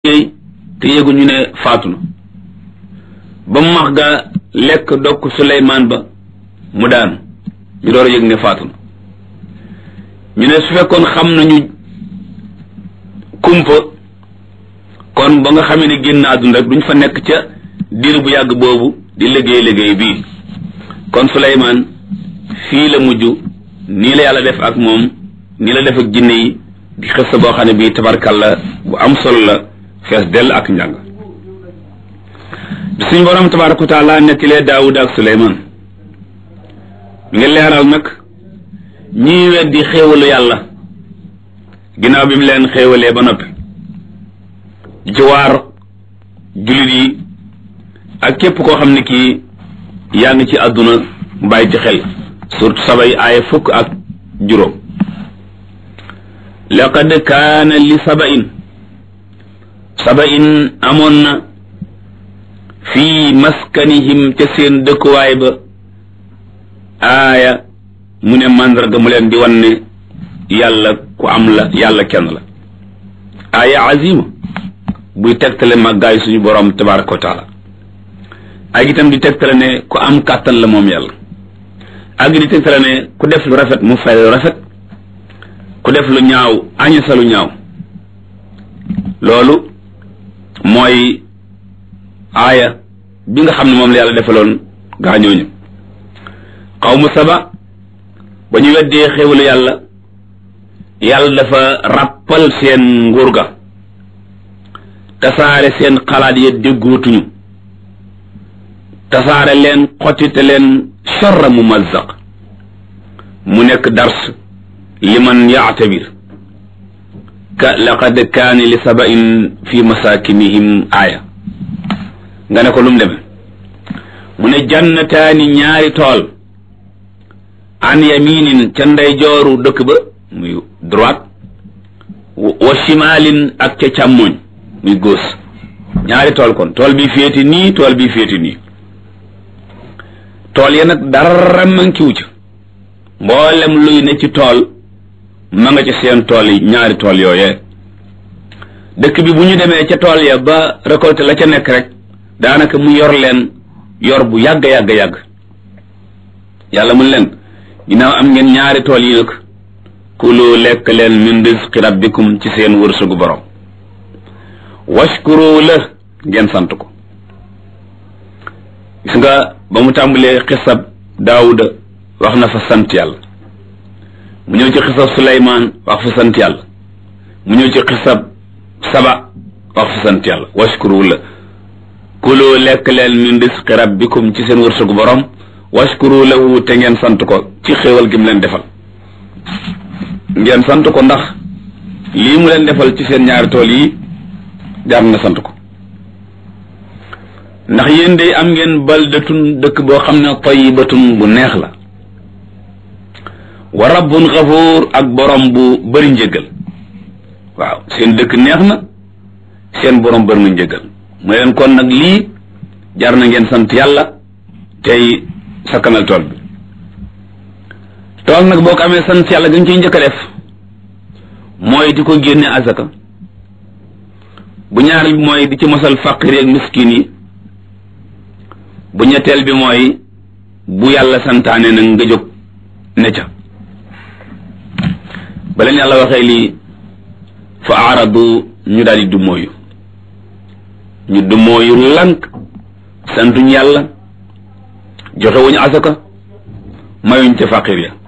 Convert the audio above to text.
liggéey te yëguñu ne faatu na ba mu max ga lekk dokk Suleymaan ba mu daanu ñu door a yëg ne faatu na ñu ne su fekkoon xam nañu kumpa kon ba nga xamee ne génn àdduna rek duñ fa nekk ca diir bu yàgg boobu di liggéey liggéey bii kon Suleymaan fii la mujj nii la yàlla def ak moom nii la def ak jinne yi di xës boo xam ne bii tabarkalla bu am solo la fees dell ak njàng bi suñ borom tabaraka wa taala nettilee Daawud ak Suleymaan mi ngi leeral nag ñii weddi xéewalu yàlla ginnaaw bi mu leen xéewalee ba noppi di ci waar jullit yi ak képp koo xam ne kii yaa ngi ci àdduna mu bàyyi ci xel surtout sabay aaya fukk ak juróom laqad kaana li sabain sabain amoon na fii maskanihim ca seen dëkkuwaay ba aaya mu ne màndarga mu leen di wan ne yàlla ku am la yàlla kenn la aaya azima buy tegtale màggaay suñu borom tabaraka wa taala ak itam di tegtale ne ku am kàttan la moom yàlla ak di tegtale ne ku def lu rafet mu fay lu rafet ku def lu ñaaw añasa lu ñaaw loolu mooy aaya bi nga xam ne moom la yàlla defaloon gaañooñu xawmu saba ba ñu weddee xéwalu yàlla yàlla dafa ràppal seen nguur ga tasaare seen xalaat ya déggootuñu tasaare leen xottite leen charra mumazzaq mu nekk dars liman yaatabir ka laqad kaani li sabain fi masakinihim aaya nga ne ko lu mu deme mu ne jannataani ñaari tool an yaminin ca ndeyjooru dëkk ba muy droite wa shimalin ak ca càmmoñ muy gauche ñaari tool kon tool bi féeti nii tool bi féeti nii tool ya nag dara mankiwu ca mboolem luy ne ci tool ma nga ca seen tool yi ñaari tool yooyee dëkk bi bu ñu demee ca tool ya ba récolté la ca nekk rek daanaka mu yor leen yor bu yàgg yàgg yàgg yàlla mun leen ginnaaw am ngeen ñaari tool yi nag kulu lekk leen min rizqi rabbikum ci seen wërsëgu borom washkuru la ngeen sant ko gis nga ba mu tàmbalee xisab daawuda wax na fa sant yàlla mu ñëw ci xisab suleymaan wax fa sant yàlla mu ñëw ci xisab saba wax fa sant yàlla washkuru la kulu lekk leen min rizqi rabbikum ci seen wërsëgu borom washkuru lahu te ngeen sant ko ci xéewal gi mu leen defal ngeen sant ko ndax lii mu leen defal ci seen ñaari tool yi jaar na sant ko ndax yéen day am ngeen baldatun dëkk boo xam ne tayyibatun bu neex la wa rabbun xafuur ak borom bu bëri njëggal waaw seen dëkk neex na seen borom bëri na njëggal mu leen kon nag lii jar na ngeen sant yàlla tey sakkanal tool bi tool nag boo ko amee sant yàlla gën ciy njëkk a def mooy di ko génne azaka bu ñaareel bi mooy di ci mosal faqir ak miskin yi bu ñetteel bi mooy bu yàlla santaane nag nga jóg ne ca ba leen yàlla waxee lii fa aaradu ñu daal di dummóoyu ñu dummóoyu lank santuñ yàlla joxe wuñu asaka mayuñ ca faqir ya